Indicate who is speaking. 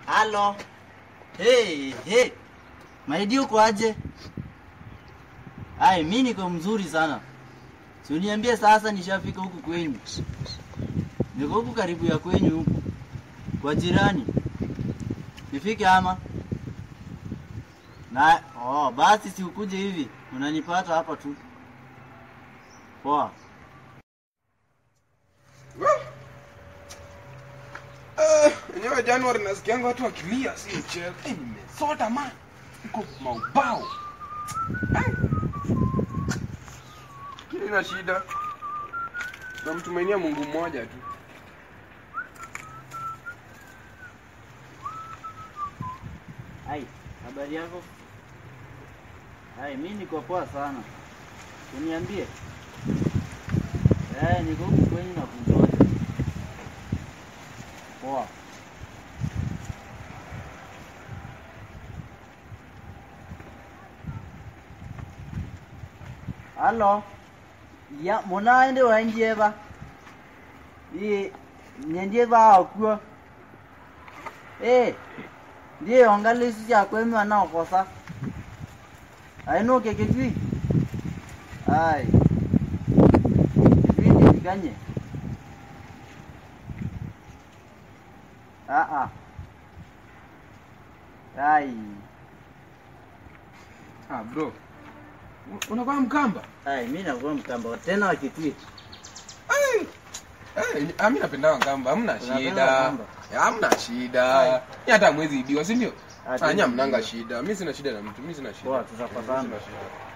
Speaker 1: Halo. Hey, hey. Maidi uko aje? Ai, mimi niko mzuri sana. Si uniambie sasa nishafika huku kwenyu. Niko huku karibu ya kwenyu huku. Kwa jirani. Nifike ama? Na oh, basi si ukuje hivi. Unanipata hapa tu. Poa.
Speaker 2: Eh, enyewe Januari nasikianga watu wakilia si mchezo. Eh, nimesota man. Niko maubao. Eh. Ina shida. Namtumainia Mungu mmoja tu.
Speaker 1: Ai, habari yako? Ai, mimi niko poa sana. Uniambie. Eh, niko huku kwenyu na kungoja. Poa. Halo. Ya, munaende wanjeba. Ii, nyenjeba akuo. Eh, ndiye ongalisi chakwemi wanaokosa ainuke kitwi ai kitwi ndivikanye aa ai
Speaker 2: Ah, bro. Unakuwa mkamba?
Speaker 1: ai mi nakuwa mkamba tena wa kitwi
Speaker 2: Eh. Eh, ah, mimi napenda Wakamba, hamna
Speaker 1: Unapenda
Speaker 2: shida.
Speaker 1: Wakamba?
Speaker 2: Ya, Hamna shida.
Speaker 1: Ai.
Speaker 2: Ni hata mwezi ibiwa, si ndio?
Speaker 1: Ati
Speaker 2: Anya
Speaker 1: mwezi
Speaker 2: mnanga
Speaker 1: ibiwa.
Speaker 2: shida. Mimi sina shida na mtu, mimi sina shida.
Speaker 1: Poa, tutapatana.
Speaker 2: Mimi sina shida.